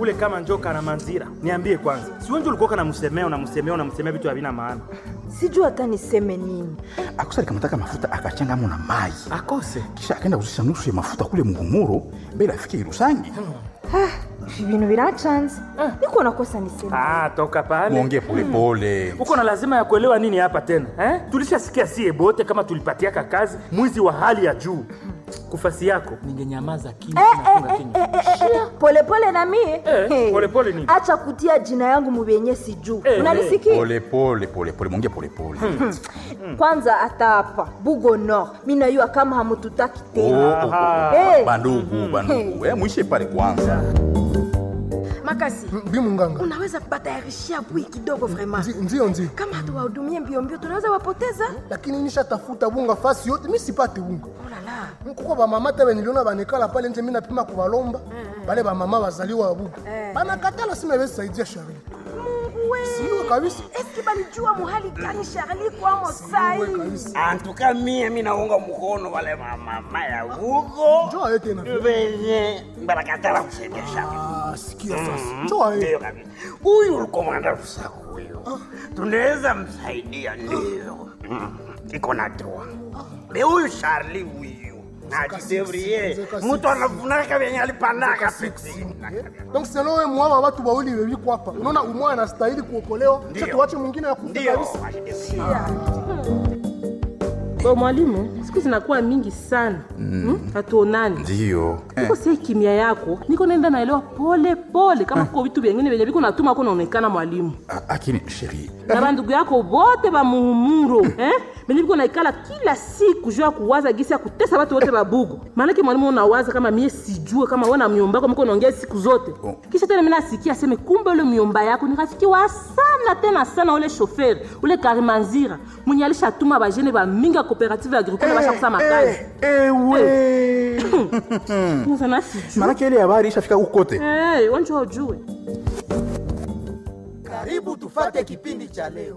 kule kama njoka na manzira. Niambie kwanza, si wenje ulikuwa unamsemea unamsemea unamsemea vitu havina maana. sijui hata niseme nini akosa alikamataka mafuta akachanga mo na mai Akose. kisha akaenda kuzisha nusu ya mafuta kule muhumuro mbele afike irusangi ibintu birachanze niko nakosa niseme Ah, toka pale. mwongee polepole Uko na lazima ya kuelewa nini hapa tena eh? Tulishasikia sie bote kama tulipatiaka kazi mwizi wa hali ya juu. Kufasi yako ningenyamaza kimya, nafunga kinywa. polepole na mie Eh, Hey. polepole nini? acha kutia jina yangu mubenye sijuu Eh, unalisikia polepole polepole mwongee polepole kwanza hata hapa bugo nord minayua kama hamututaki Oh, tena oh, oh. Hey. bandugu bandugu Eh, mwishe pale kwanza makasi bimunganga unaweza batayarishia bui kidogo vraiment Nzi- ndio ndio kama hatuwahudumie mbio mbio tunaweza wapoteza lakini nishatafuta bunga fasi yote mi sipate bunga olala kuko bamama tebe niliona banekala pale nje mi napima kubalomba bale bamama bazaliwa wa buga banakatala sima besaidia shari siwe kabisa eski balijua muhali gani Charlie kwamo sai Siwe kabisa antuka mie minaunga mkono wale mamama ya huko njoo aye tena venye barakatala kusaidia shamba Ah, sikia sasa njoo aye ndio kabisa huyu ulikomanda rusaku huyo tunaweza msaidia ndio Mm, iko na droa be huyu Charlie huyu najidevrie zeka mtu anafunaka vyenye alipandaka peti donc selo we mwawa watu wawili wewiko hapa unaona umwa anastahili kuokolewa kisha tuwache mwingine ya kufa ndio kabisa Bo mwalimu, siku zinakuwa mingi sana mm. hatuonani ndio niko sie kimya yako niko naenda naelewa pole pole kama kuko vitu vyengine vyenye viko natuma ko naonekana mwalimu lakini sheri na bandugu yako bote ba muhumuro eh? benye viko naikala kila siku juu ya kuwaza gisi ya kutesa watu wote babugu maanake mwalimu unawaza kama mie sijue kama we na myomba yako miko naongea siku zote Oh. kisha tena mina asikia aseme kumbe ule myomba yako ni rafiki wa sana tena sana ule shoferi ule karimanzira mwenye alishatuma bajene bamingi ya cooperative agricole bashakusa makazi ewe sana sijue manake ile habari ishafika ukote hey, wanjua ujue Karibu tufate kipindi cha leo.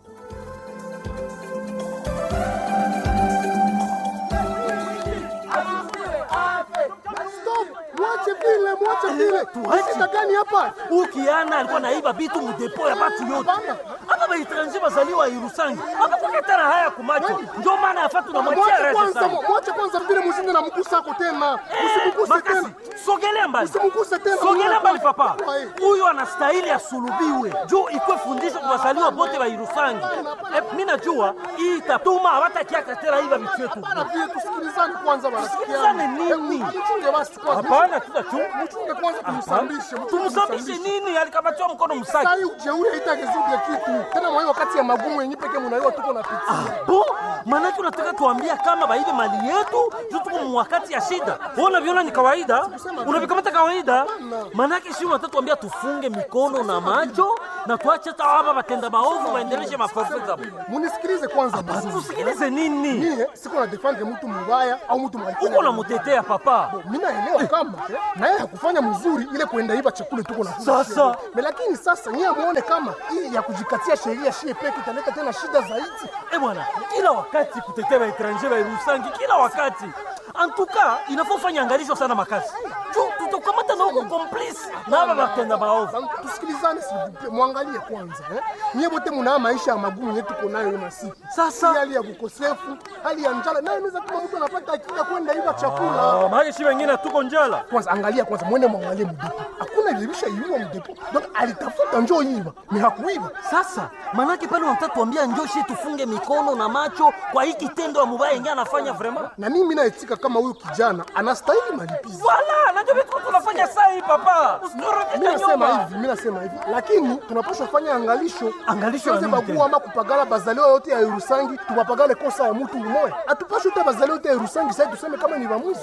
stop mwache vile mwache vile shida gani hapa ukiana alikuwa naiba bitu mudepo ya batu yote hapa baetranje bazaliwa irusangi abakuketana haya kumacho njo maana yafa tunamwachia mwache rese kwanza sana mwache kwanza vile mshinde na mguu sako tena usimguse makasi tena sogelea mbali Usimguse tena, sogelea mwana mbali kwanza. papa Ai. huyu anastahili asulubiwe juu ikwe fundisho kwa wazaliwa bote wa irusangi Eh, mi najua hii itatuma hawatakiaka tena iba vitu yetu Vile tusikilizane kwanza Tusikilizane nini? mchunge basi kwanza hapana tutachunga mchunge kwanza tumsambishe tumsambishe nini alikabatiwa mkono msaki sai ujeuri haitagezuke kitu tena mwa hiyo wakati ya magumu yenye peke mnaiwa tuko na pitia bo manake unataka tuambia kama baibe mali yetu juu tuko mwakati ya shida Wewe unaviona ni kawaida unavikamata kawaida manake shi unataka tuambia tufunge mikono na macho na tuache hata hapa batenda maovu waendeleshe mafafu zao munisikilize kwanza basi tusikilize nini mie siko na defendre mtu mbaya au mtu mwalifanya uko namutetea papa mi naelewa kama eh, naye hakufanya mzuri ile kuenda iba chakula tuko na Sasa. Me lakini sasa nyie muone kama hii ya kujikatia sheria shie peke italeta tena shida zaidi Eh bwana, kila wakati kutetea waetranger wairusangi, kila wakati antuka inafaa ufanye angalisho sana makazi juu tutakamata na huko complice na aba batenda maovu. Sasa tusikilizane sivupe mwangalie kwanza eh? nyie bote munaa maisha ya magumu yenye tuko nayo hiyo masiku Sasa. Hii hali ya kukosefu hali ya njala nayo inaweza kama mtu anapata akili ya kwenda iba chakula Ah, maana shi wengine tuko njala. kwanza angalia kwanza mwende mwangalie mdepo hakuna ilibisha iiwa mdepo donc alitafuta njoo iba ni hakuiba Sasa manake pale unataka tuambia njoshi tufunge mikono na macho kwa hii kitendo ya mubaya yenyewe anafanya vraiment. na mimi naitika kama huyu kijana anastahili malipizi Wala, najua vitu tunafanya saa hii papa. mi Usiturudishe nasema nyuma. hivi mi nasema hivi lakini tunapaswa fanya angalisho Angalisho ya Tusiweze nini bagua tena? ama kupagala bazaliwa yote ya irusangi tupapagale kosa ya mtu umoya atupashe uta bazaliwa yote ya irusangi sai tuseme kama ni vamuzi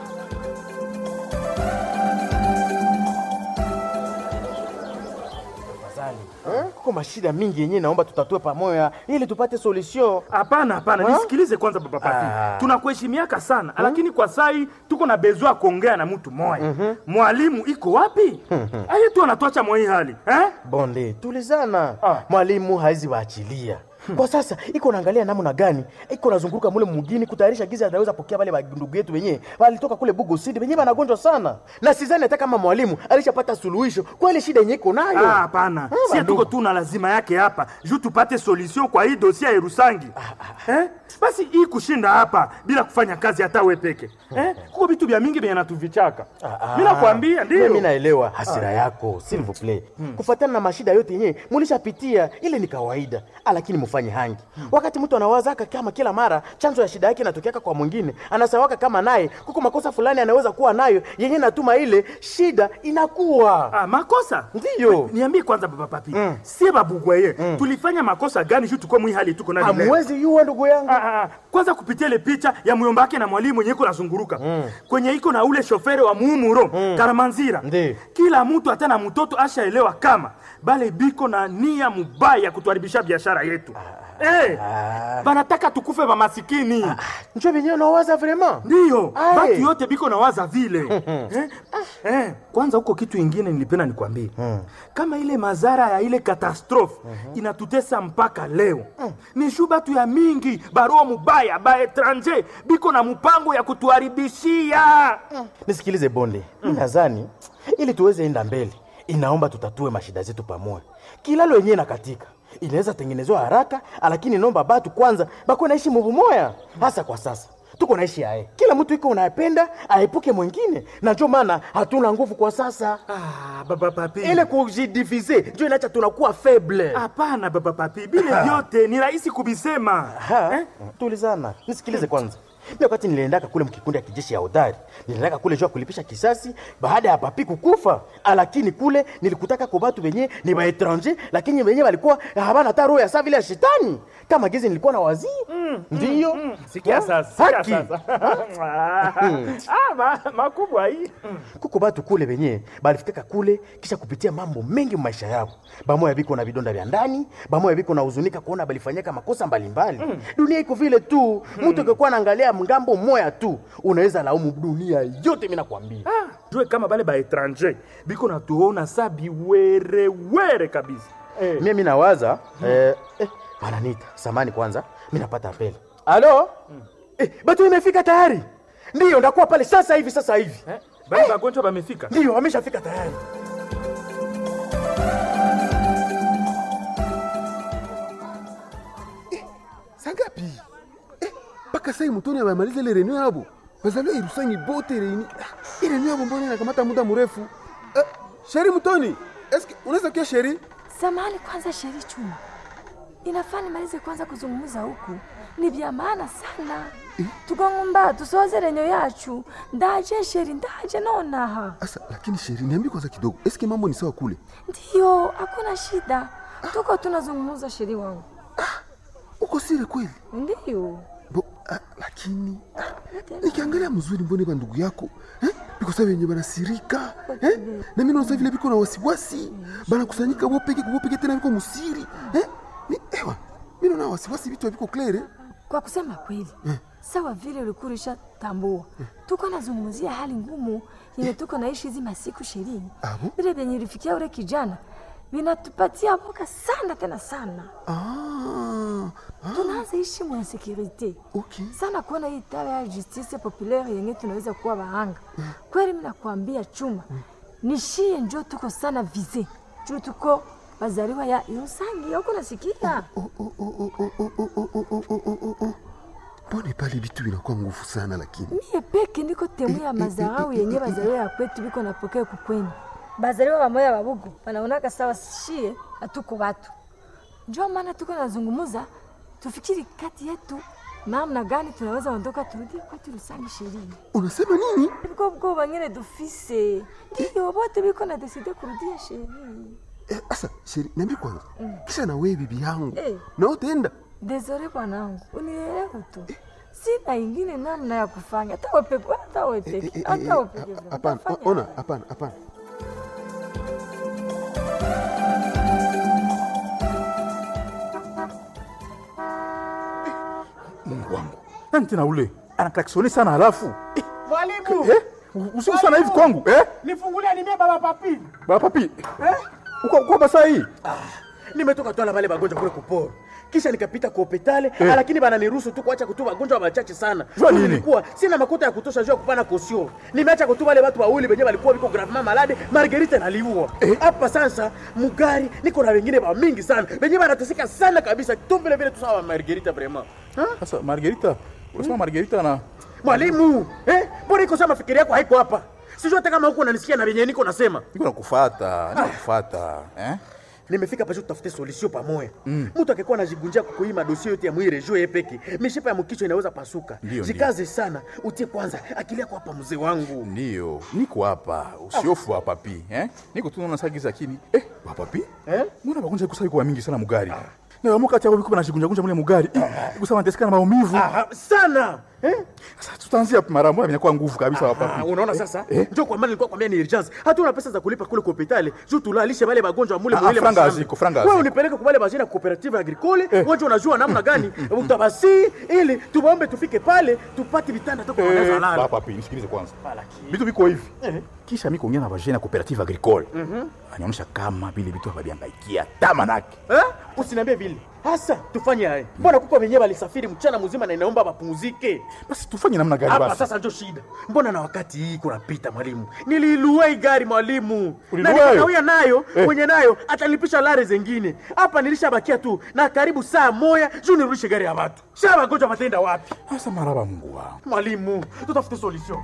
Eh? Kuko mashida mingi yenyewe naomba tutatue pamoja ili tupate solution. Hapana, hapana, nisikilize kwanza baba Pati. Ah. Tunakuheshimiaka sana lakini kwa sai tuko na bezwa ya kuongea na mtu moya. Mwalimu iko wapi? Aye tu anatuacha mwa hii hali eh? Bonde, tulizana. Mwalimu haizi waachilia. kwa sasa iko naangalia namna gani iko nazunguruka mule mugini kutayarisha giza ataweza pokea wale ndugu yetu wenyewe walitoka kule Bugo City wenyewe wanagonjwa sana, na sidhani hata kama mwalimu alishapata suluhisho kwa ile shida yenyewe iko nayo. Ah, hapana Ah, sie bandugu. tuko tu na lazima yake hapa juu tupate solution kwa hii dosia ya Rusangi eh? basi hii kushinda hapa bila kufanya kazi hata we peke eh? kuko vitu vya mingi vyenye natuvichaka mi nakwambia Mimi ndio naelewa hasira yako s'il vous plaît. Kufuatana na mashida yote yenyewe mulishapitia, ile ni kawaida, Ah, lakini mufanye hangi. Wakati mtu anawazaka kama kila mara chanzo ya shida yake inatokeaka kwa mwingine, anasawaka kama naye kuko makosa fulani anaweza kuwa nayo yenyewe natuma ile shida inakuwa ah, makosa ndiyo. niambie kwanza baba papi sie babugwaye tulifanya makosa gani juu tuko mwi hali tuko nayo leo? Hamwezi yua ndugu yangu. Ah, ah, kwanza kupitia ile picha ya muyomba wake na mwalimu mwenye iko nazunguruka kwenye iko na ule shofere wa muumuro Karamanzira. Ndi. Kila mtu hata na mtoto ashaelewa kama bale biko na nia mubaya ya kutuharibisha biashara yetu Eh, banataka tukufe ba masikini Njo venyewe nawaza vraiment. ndiyo Aye. batu yote biko na waza vile eh? Eh, kwanza huko kitu ingine nilipenda nikwambie kama ile mazara ya ile katastrofe inatutesa mpaka leo ni shu batu ya mingi barua mubaya ba etranger biko na mpango ya kutuharibishia Nisikilize bonde, mi nadhani ili tuweze enda mbele, inaomba tutatue mashida zetu pamoja. Kilalo yenyewe nakatika inaweza tengenezwa haraka, lakini nomba batu kwanza bako naishi muvu moya, hasa kwa sasa tuko naishi aye, kila mtu iko unapenda aepuke mwingine, na njo maana hatuna nguvu kwa sasa. ah, baba papi Ile kujidivize njo inacha tunakuwa faible. hapana baba papi bile vyote ni rahisi kubisema Ha? Tulizana, nisikilize kwanza. Mimi wakati niliendaka kule mkikundi ya kijeshi ya hodari, niliendaka kule jua kulipisha kisasi baada ya papi kukufa, Ah, lakini kule nilikutaka kwa watu wenye ni ba étranger, lakini wenye walikuwa habana hata roho ya saa vile ya shetani kama gizi nilikuwa na wazii ndiyo sikia Ha? sasa sikia Haki. sasa ah, ma, makubwa hii kuko batu kule benye balifikaka kule kisha kupitia mambo mengi maisha yao bamoya biko na vidonda vya ndani bamoya biko na huzunika kuona balifanyaka makosa mbalimbali dunia iko vile tu mtu akikuwa naangalia mgambo mmoya tu unaweza laumu dunia yote mimi nakwambia jue kama bale ba etranger biko natuona sa biwerewere kabisa eh. mimi nawaza eh, eh, wananita samani kwanza mi napata apeli alo eh, batu imefika tayari ndiyo ndakuwa pale sasa hivi sasa hivi Eh, bale bagonjwa bamefika ndiyo wameshafika tayari sangapi mpaka sai mutoni amemaliza ile renio yabo bazaliwa irusangi bote reini Ah, ile renio yabo mbona inakamata muda mrefu Eh, sheri mutoni eske unaweza kia sheri Samahani kwanza, Sheri Chuma, inafaa nimalize kwanza kuzungumza huku, ni vya maana sana tukangumba tusoze renyo yacu ndaje Sheri, ndaje nonaha. asa lakini sheri niambi kwanza kidogo eske mambo ni sawa kule Ndiyo, hakuna shida, tuko tunazungumza Sheri wangu. uko sire kweli Ndiyo, bo ah, lakini ah, nikiangalia mzuri mbone bandugu yako eh? biko sa venye banasirika eh? na mimi naona vile biko na wasiwasi banakusanyika bopeke kubopeke tena biko musiri eh? ni ewa mimi naona wasiwasi vitu viko klere kwa kusema kweli sawa vile ulikuwa ulishatambua, tuko nazungumzia hali ngumu yenye tuko naishi hizi masiku Sheri. Abo? Vile vyenye ilifikia ule kijana vinatupatia boka sana tena sana ah, tunaanza ishi mwa insekurite okay. sana kuona hii tawa ya justice populaire yenye tunaweza kuwa bahanga kweli. Mimi nakwambia chuma nishie njo tuko sana vize juu tuko wazaliwa ya Irusangi, huko nasikia Oh, oh, oh, oh, oh, oh, oh, oh, oh, oh, oh, oh, oh. mbone pale vitu vinakuwa nguvu sana lakini mie peke ndiko temu ya mazarau yenye bazaliwa ya kwetu biko napokea kukweni bazaliwa bamoya babugu banaonaka sawa shie hatuko watu njo maana tuko nazungumuza tufikiri kati yetu namna gani tunaweza ondoka turudi kwetu Rusangi shirini unasema nini biko bwoba nyene dufise ndiyo bote biko na deside kurudia shirini eh, asa sheri niambi kwanza kisha na wewe bibi yangu Eh. na utaenda Desore bwanangu, unielewe tu, sina ingine namna ya kufanya, hata wepeke, hata wepeke, Eh, eh, eh, hata eh, wepeke. a- hapana Utafanya ona hapana hapana Mungu wangu. Nani tena ule? Anaklaksoni sana halafu. Eh, Mwalimu, eh? Usiku sana hivi kwangu, eh? nifungulie nimie baba papi. Baba papi. Eh? Uko uko basa hii? nimetoka twala bale bagonjwa kule kuporo kisha nikapita kwa hopitale Eh. lakini bananiruhusu tu kuacha kutuba wagonjwa wachache sana Jua Juu nini? nilikuwa sina makuta ya kutosha juu ya kupana kosio nimeacha kutuba wale watu wawili wenyewe walikuwa biko gravement malade margerite naliua hapa sasa mugari niko na wengine ba mingi sana wenyewe wanateseka sana kabisa tu vile vile tu sawa margerite vraiment Sasa Margarita, unasema Margarita na mwalimu eh mbona iko sasa mafikiri yako haiko hapa sijui hata kama huko unanisikia na wenyewe niko nasema niko nakufuata, niko nakufuata, eh? nimefika pasho tutafute solution pamoja mtu akikuwa anajigunjia kukuima dosie yote ya mwire juu yeye peke mishipa ya mkichwa inaweza pasuka Ndio, jikaze sana utie kwanza akili yako hapa mzee wangu Ndio, niko hapa, usiofu wa papi, eh? Niko tu naona sagiza kini. Eh, wa papi? Eh? Mbona bagonja kusai kwa mingi sana mugari? Na wamo kati yao biko banashigunja gunja mule mugari. Kusema nateseka na maumivu. Aha, sana eh? Sasa tutaanzia mara moja inakuwa nguvu kabisa wa Ah, papi. unaona sasa Eh? ndio kwa maana nilikuwa kwambia ni urgence hatuna pesa za kulipa kule kwa hospitali juu tulalishe wale wagonjwa mule Ah, mwile franga mashamba. haziko, franga wewe haziko. unipeleke kwa wale bajina cooperative agricole wewe unajua namna gani utabasi ili tuwaombe tufike pale tupate vitanda tu kwa wanaweza Eh, lala wa papi, nisikilize kwanza. Vitu viko hivi. Kisha mimi kuongea na vajana cooperative agricole. Anaonyesha kama vile vitu haviangaikia tamanake. Eh? Usiniambie vile. Hasa tufanye haya. Mbona kuko wenyewe walisafiri mchana mzima na inaomba wapumzike. Basi tufanye namna gani Hapa basi? sasa ndio shida. Mbona na wakati hii kunapita mwalimu? Niliilua hii gari mwalimu. Na Ulilua nikakawia hiyo? nayo, Eh. mwenye nayo atalipisha lare zingine. Hapa nilishabakia tu na karibu saa moja juu nirudishe gari ya watu. Sasa wagonjwa wataenda wapi? Sasa maraba Mungu wangu. Mwalimu, tutafute solution.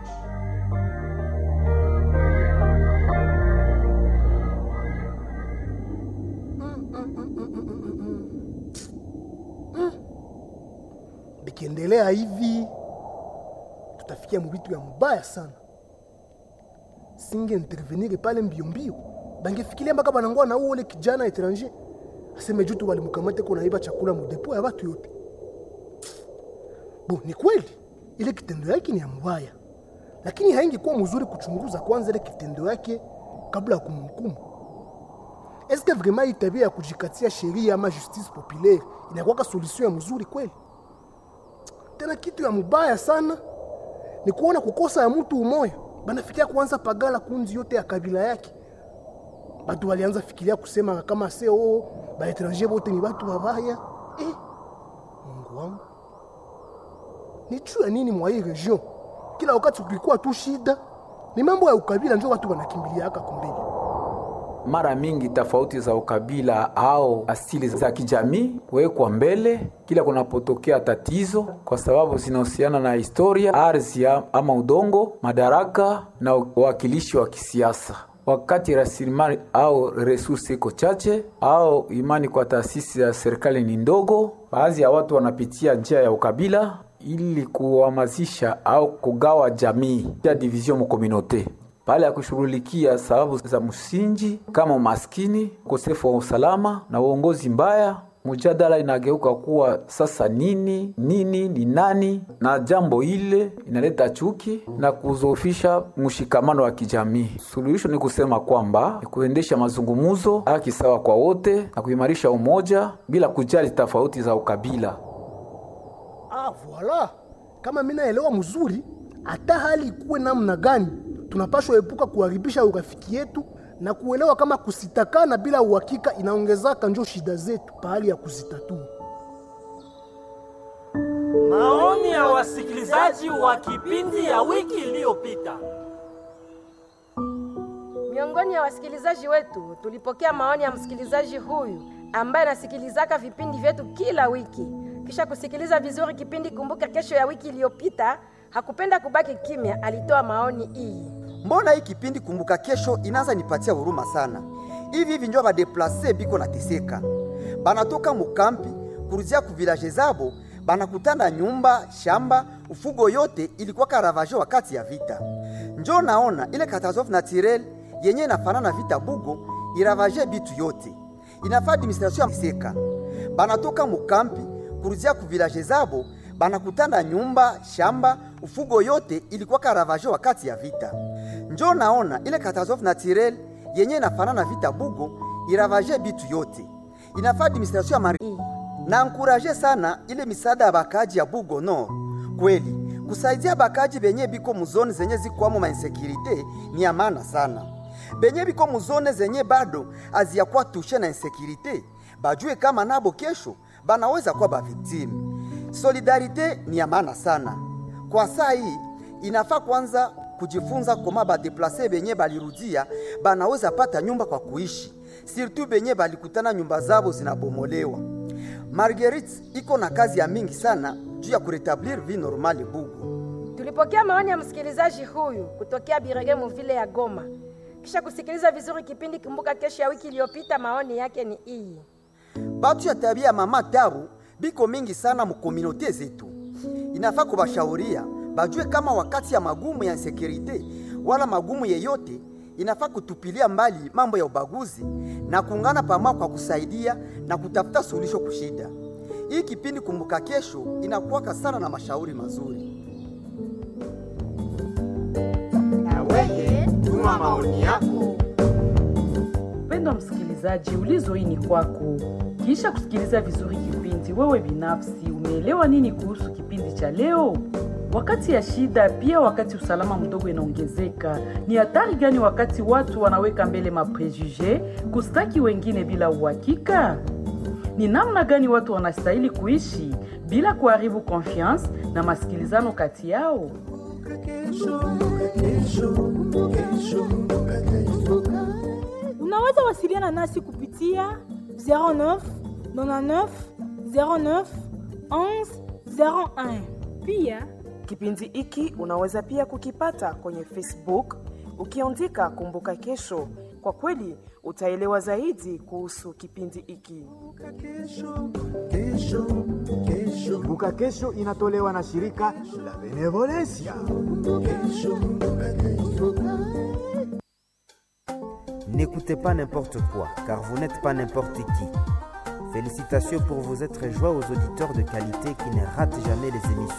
bikiendelea hivi tutafikia mubitu ya mubaya sana singe intervenir pale mbio mbio bangefikiria mpaka banangoa na uole kijana etranger aseme jutu walimkamate ko naiba chakula mudepo ya batu yote bo ni kweli ile kitendo yake ni ya mubaya lakini haingekuwa mzuri kuchunguza kwanza ile kitendo yake kabla ya kumhukumu eske vraiment hii tabia ya kujikatia sheria ama justice populaire inakuwaka solution ya mzuri kweli tena kitu ya mubaya sana ni kuona kukosa ya mtu umoya banafikia kuanza pagala kunzi yote ya kabila yake batu walianza fikiria kusema kama se oo baetranger bote ni batu babaya eh, mungu wangu ni juu ya nini mwa hii region kila wakati ukikuwa tu shida ni mambo ya ukabila njo watu wanakimbiliaka kumbele mara mingi tofauti za ukabila au asili za kijamii huwekwa mbele kila kunapotokea tatizo, kwa sababu zinahusiana na historia, ardhi ya- ama udongo, madaraka na uwakilishi wa kisiasa. Wakati rasilimali au resursi iko chache au imani kwa taasisi ya serikali ni ndogo, baadhi ya watu wanapitia njia ya ukabila ili kuhamasisha au kugawa jamii ya division mu communauté pale ya kushughulikia sababu za msingi kama umaskini, ukosefu wa usalama na uongozi mbaya. Mjadala inageuka kuwa sasa nini nini ni nani, na jambo ile inaleta chuki na kuzofisha mshikamano wa kijamii. Suluhisho ni kusema kwamba ni kuendesha mazungumzo, haki sawa kwa wote na kuimarisha umoja bila kujali tofauti za ukabila. Ah, voila. Kama mimi naelewa mzuri, hata hali ikuwe namna gani, tunapaswa epuka kuharibisha urafiki yetu na kuelewa kama kusitakana bila uhakika inaongezaka njo shida zetu pahali ya kuzitatua. Maoni ya wasikilizaji wa kipindi ya wiki iliyopita. Miongoni ya wasikilizaji wetu tulipokea maoni ya msikilizaji huyu ambaye anasikilizaka vipindi vyetu kila wiki. Kisha kusikiliza vizuri kipindi Kumbuka Kesho ya wiki iliyopita, hakupenda kubaki kimya, alitoa maoni hii. mbona hii kipindi kumbuka kesho inaanza nipatia huruma sana hivi hivi njo badeplase biko nateseka banatoka mukampi kuruzia ku vilaje zabo banakutana nyumba shamba ufugo yote ilikuwa karavaje wakati ya vita njo naona ile catastrophe naturel yenye inafanana vita bugo iravaje bitu yote inafaa administration ya seka banatoka mukampi kuruzia ku vilaje zabo banakutana nyumba shamba ufugo yote ilikuwa karavaje wakati ya vita njo naona ile catastrophe naturel yenye inafanana vita bugo iravaje bitu yote inafaa administration ya mari na ankuraje sana ile misaada ya bakaji ya bugo no kweli kusaidia bakaji benye biko muzoni zenye zikwamo mainsekirite ni ya maana sana benye biko muzone zenye bado aziyakuwa tushe na insekirite bajue kama nabo kesho banaweza kuwa baviktimu. Solidarite ni ya maana sana kwa saa hii. Inafaa kwanza kujifunza koma badeplase benye balirudia banaweza pata nyumba kwa kuishi, surtout benye balikutana nyumba zabo zinabomolewa. Marguerite iko na kazi ya mingi sana juu ya kuretablir vie normale Bugu. Tulipokea maoni ya msikilizaji huyu kutokea Birege muvile ya Goma. Kisha kusikiliza vizuri kipindi Kumbuka Kesho ya wiki iliyopita, maoni yake ni hii. Batu ya tabia ya mama Tabu biko mingi sana mukomunote zetu, inafaa kubashauria bajue kama wakati ya magumu ya insekurite wala magumu yeyote, inafaa kutupilia mbali mambo ya ubaguzi na kuungana pamoja kwa kusaidia na kutafuta suluhisho kushida. Hii kipindi Kumbuka Kesho inakuwaka sana na mashauri mazuri. Wewe tuma maoni yako. Mpendwa msikilizaji, ulizo hii ni kwako. Kisha kusikiliza vizuri kipindi, wewe binafsi umeelewa nini kuhusu kipindi cha leo? Wakati ya shida, pia wakati usalama mdogo inaongezeka, ni hatari gani wakati watu wanaweka mbele maprejuge kustaki wengine bila uhakika? Ni namna gani watu wanastahili kuishi bila kuharibu confiance na masikilizano kati yao? Unaweza wasiliana nasi kupitia 09 99 09 11 01. Pia kipindi hiki unaweza pia kukipata kwenye Facebook ukiandika Kumbuka Kesho. Kwa kweli utaelewa zaidi kuhusu kipindi hiki. Kumbuka Kesho inatolewa na shirika la Benevolencia. N'écoutez pas n'importe quoi, car vous n'êtes pas n'importe qui. Félicitations pour vous être joie aux auditeurs de qualité qui ne ratent jamais les émissions.